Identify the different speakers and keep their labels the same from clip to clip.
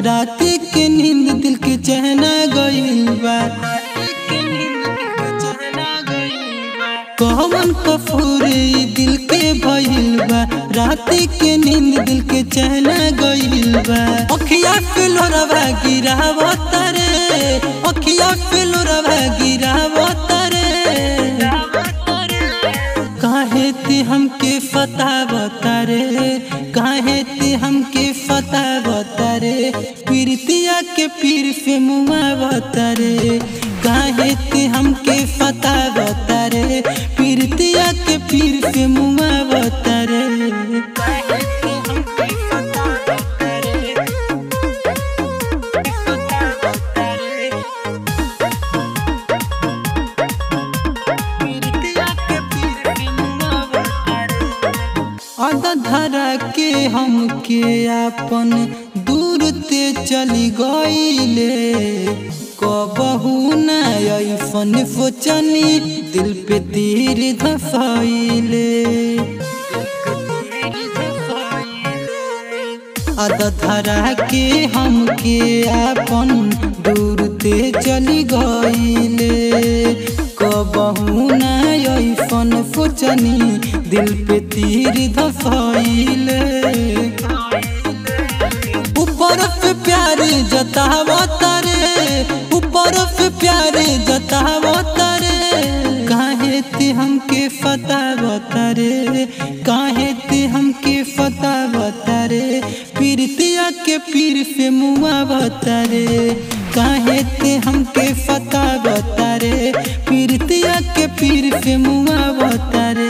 Speaker 1: रात के नींद दिल के चहना गइल बा कौन कफूर ई दिल के भइल बा रात के नींद दिल के चहना गइल बा अखिया फिलोरवा गिरावत रे अखिया फिलोरवा गिरावत रे काहे ते हमके फता बतारे काहे ते हमके फता बतारे पीरतिया के पीर पे मुआ बतारे काहे ते हमके फता बतारे पीरतिया के पीर पे मुआ बतारे आधा धरा के हमके आपन दूर ते चली गईले कबहू न ऐफन फोचनी दिल पे तीर धफाइले आधा धरा के हमके आपन दूर ते चली गईले कबहू न ऐफन फोचनी दिल पे तीर धफाइले ऊपर पे प्यार जतावा तारे ऊपर पे प्यार जतावा तारे काहे ते हमके फता बतारे काहे ते हमके फता बतारे पीरतिया के पीर पे मुआ बतारे काहे ते हमके फता बतारे पीरतिया के पीर पे मुआ बतारे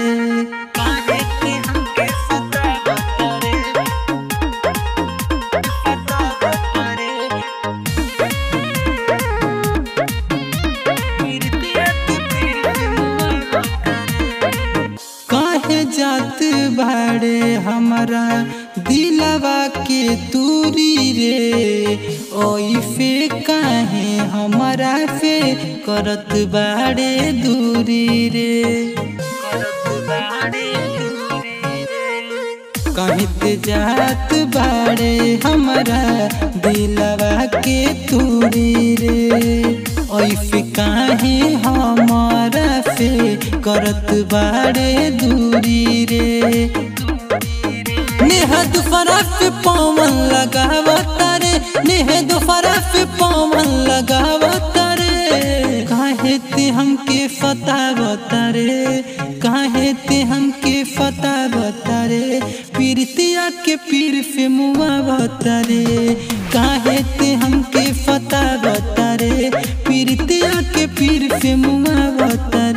Speaker 1: काहे जात बाड़े हमारा दिलवा के दूरी रे ओई फे काहे हमारा फे करत बाड़े दूरी रे काहे ते जात बाड़े हमारा दिलवा के दूरी रे ओई फे काहे हमारा फे करत बाड़े दूरी रे नेहद फरफ पवन लगावत रे नेहद फरफ पवन लगावत रे काहे ते हमके फता बतारे काहे ते हमके फता बतारे पीरतिया के पीर पे मुआ बतारे काहे ते हमके फता बतारे पीरतिया के पीर पे मुआ बतारे